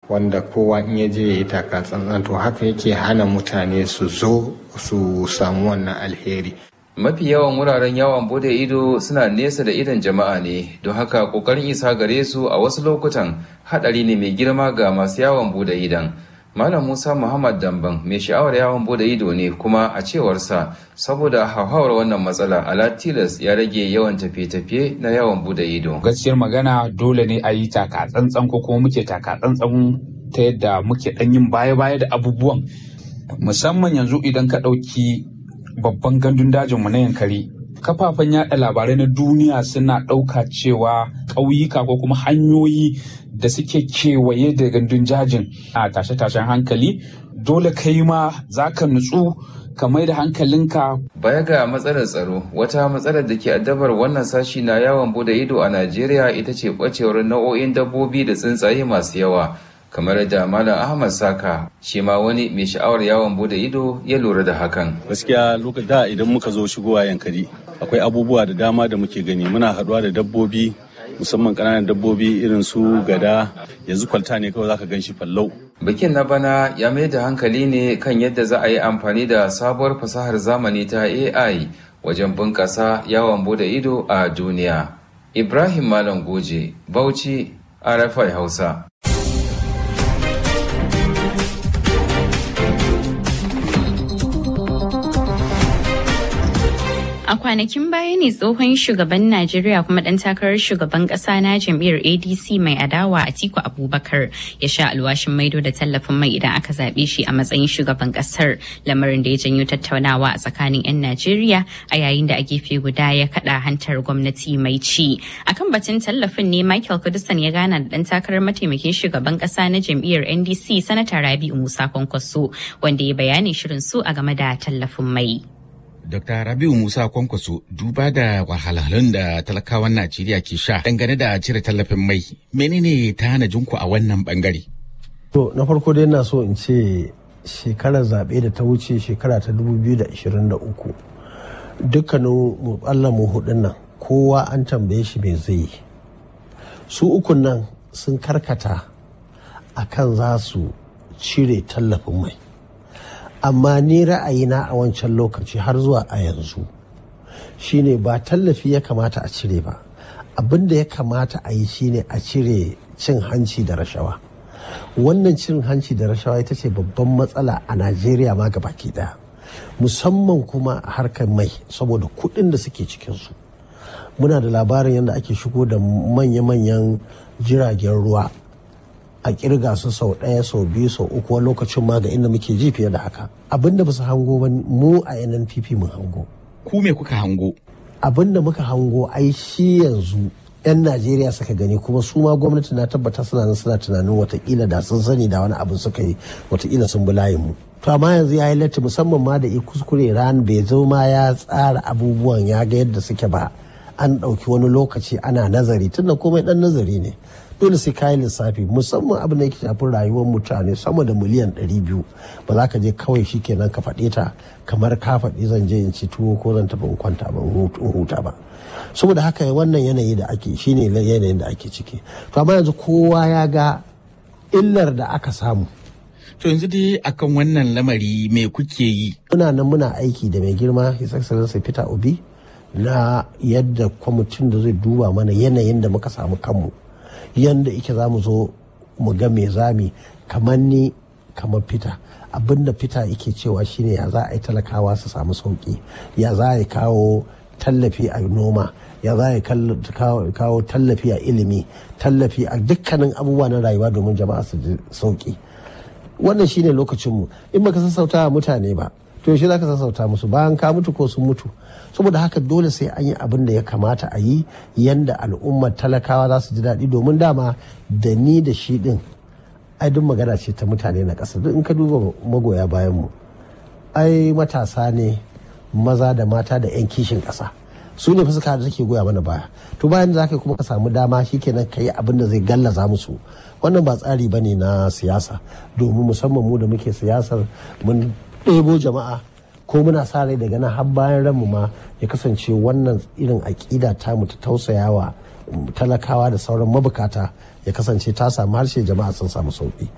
wanda kowa in ya je ya yi taka tsantsan to haka yake hana mutane su zo su samu wannan alheri mafi yawan wuraren yawon bude ido suna nesa da idon jama'a ne don haka kokarin isa gare su a wasu lokutan hadari ne mai girma ga masu yawon bude idon malam musa muhammad damban mai sha'awar yawon bude ido ne kuma a cewarsa saboda hauhawar wannan matsala ala tilas ya rage yawan tafiye-tafiye na yawon bude ido gaskiyar magana dole ne a yi taka tsantsan ko kuma muke taka tsantsan ta yadda muke dan yin baya-baya da abubuwan musamman yanzu idan ka ɗauki babban gandun dajinmu na yankari kafafen yada labarai na duniya suna ɗauka cewa ƙauyuka ko kuma hanyoyi da suke kewaye da gandun jajin a tashe-tashen hankali dole kai ma za ka nutsu ka mai da hankalinka baya ga matsalar tsaro wata matsalar da ke addabar wannan sashi na yawon bude ido a najeriya ita ce ɓacewar nau'o'in dabbobi da tsuntsaye masu yawa kamar da malam ahmad saka shi ma wani mai sha'awar yawon bude ido ya lura da hakan gaskiya lokacin da idan muka zo shigowa yankari akwai abubuwa da dama da muke gani muna haɗuwa da dabbobi musamman ƙananan dabbobi irin su gada yanzu kwalta ne kawai zaka gan shi fallau bikin na bana ya mai da hankali ne kan yadda za a yi amfani da sabuwar fasahar zamani ta ai wajen bunƙasa yawon bude ido a duniya ibrahim malam goje bauchi rfi hausa A kwanakin baya ne tsohon shugaban Najeriya kuma ɗan takarar shugaban ƙasa na jam'iyyar ADC mai adawa Atiku Abubakar ya sha alwashin maido da tallafin mai idan aka zaɓe shi a matsayin shugaban ƙasar lamarin da ya janyo tattaunawa a tsakanin 'yan Najeriya a yayin da a gefe guda ya kaɗa hantar gwamnati mai ci. Akan batun tallafin ne Michael Kudusan ya gana da ɗan takarar mataimakin shugaban ƙasa na jam'iyyar NDC Sanata Rabi'u Musa Kwankwaso wanda ya bayani shirin su a game da tallafin mai. Dr. Rabiu Musa Kwankwaso duba da wahalhalun da talakawan Najeriya ke sha dangane da cire tallafin mai menene ta hana jinku a wannan bangare? To na farko dai na so in ce shekarar zaɓe da ta wuce shekara ta 2023 dukkanin mu mu hudun nan kowa an tambaye shi me zai yi. Su ukun nan sun karkata akan za su cire tallafin mai. amma ni ra'ayina a wancan lokaci har zuwa a yanzu shine ba tallafi ya kamata a cire ba abin da ya kamata a yi shine a cire cin hanci da rashawa wannan cin hanci da rashawa ita ce babban matsala a najeriya ma ga baki daya musamman kuma a harkar mai saboda kuɗin da suke cikinsu muna da labarin yadda ake shigo da manya-manyan jiragen ruwa a kirga su sau ɗaya sau biyu sau uku wani lokacin ma ga inda muke ji fiye da haka abin da basu hango ba mu a nnpp mun hango ku me kuka hango abin da muka hango ai shi yanzu 'yan najeriya suka gani kuma su ma gwamnati na tabbata suna nan suna tunanin watakila da sun sani da wani abin suka yi watakila sun bi layin mu to amma yanzu ya yi latti musamman ma da i kuskure ran bai zo ma ya tsara abubuwan ya ga yadda suke ba an ɗauki wani lokaci ana nazari tunda komai ɗan nazari ne dole sai kayi lissafi musamman abin da yake shafin rayuwar mutane sama da miliyan 200 ba za ka je kawai shi kenan ka faɗe ta kamar ka faɗi zan je in ci tuwo ko zan tafi in kwanta ba in huta ba saboda haka wannan yanayi da ake shine yanayin da ake ciki to amma yanzu kowa ya ga illar da aka samu to yanzu dai akan wannan lamari me kuke yi muna nan muna aiki da mai girma his excellency peter obi na yadda kwamitin da zai duba mana yanayin da muka samu kanmu yadda ike za mu zo mu ga me zami kamar ni kamar fita abinda fita yake cewa shine ya za a yi talakawa su samu sauki ya za a kawo tallafi a noma ya za a kawo tallafi a ilimi tallafi a dukkanin abubuwa na rayuwa domin jama'a su ji sauki wannan shine lokacinmu in baka sassauta mutane ba to yaushe za ka sassauta musu bayan ka mutu ko sun mutu saboda haka dole sai an yi abin da ya kamata a yi yanda al'ummar talakawa za su ji daɗi domin dama da ni da shi ɗin ai duk magana ce ta mutane na ƙasa duk in ka duba magoya bayan mu ai matasa ne maza da mata da 'yan kishin ƙasa su ne fuska da take goya mana baya to bayan za ka kuma ka samu dama shikenan ka yi abin da zai gallaza musu wannan ba tsari ba ne na siyasa domin musamman mu da muke siyasar mun ɗebo jama'a ko muna sa rai daga nan har bayan ranmu ma ya kasance wannan irin aƙida ta mu ta tausayawa talakawa da sauran mabukata ya kasance ta samu harshe jama'a sun samu sauƙi